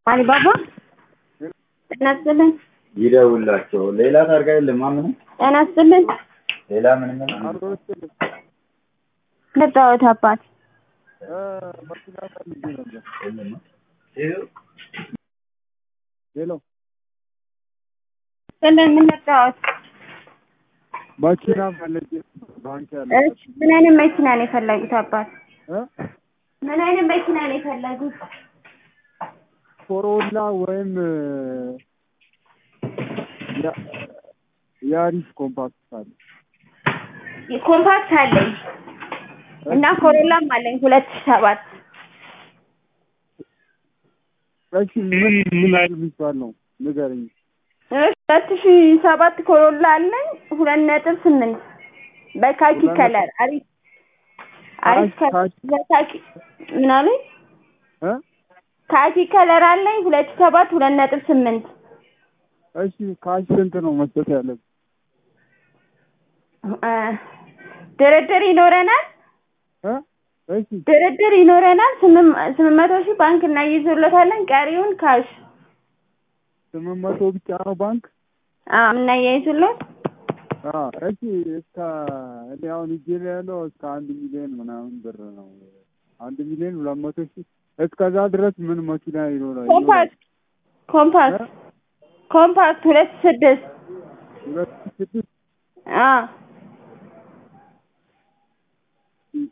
አሊባባ ጤና ይስጥልን። ይደውላቸው። ሌላ ታርጋ የለም። ምንም ጤና ይስጥልን። ሌላ ምንም መጣሁት አባት ሄሎ ስልን ምን መጣሁት? መኪና ፈለጌ ባንክ ያለ እሺ ምን አይነት መኪና ነው የፈለጉት አባት? እ ምን አይነት መኪና ነው የፈለጉት? ኮሮላ ወይም ያ- ያሪስ ኮምፓክት አለ። ኮምፓክት አለኝ እና ኮሮላም አለኝ ሁለት ሺህ ሰባት እሺ ምን ምን አይነት የሚባል ነው ንገረኝ። እሺ ሁለት ሺህ ሰባት ኮሮላ አለኝ ሁለት ነጥብ ስምንት በካኪ ሁለት ከለር አሪፍ አሪፍ ካኪ- ከለር በካኪ ምን አለኝ እ ካኪ ከለር አለኝ ሁለት ሺህ ሰባት ሁለት ነጥብ ስምንት እሺ ካሽ ስንት ነው መስጠት ያለብን? እ ድርድር ይኖረናል እ እሺ ድርድር ይኖረናል ስምንት ስምንት መቶ ሺህ ባንክ እናይይዙለታለን ቀሪውን ካሽ ስምንት መቶ ብቻ ነው ባንክ? አዎ እናያይዙለት አዎ እሺ እስከ እኔ አሁን እጄ ላይ ያለው እስከ አንድ ሚሊዮን ምናምን ብር ነው። አንድ ሚሊዮን ሁለት መቶ ሺህ እስከዛ ድረስ ምን መኪና ይኖራል? ኮምፓክት ኮምፓክት ኮምፓክት ሁለት ስድስት ሁለት ሺህ ስድስት አዎ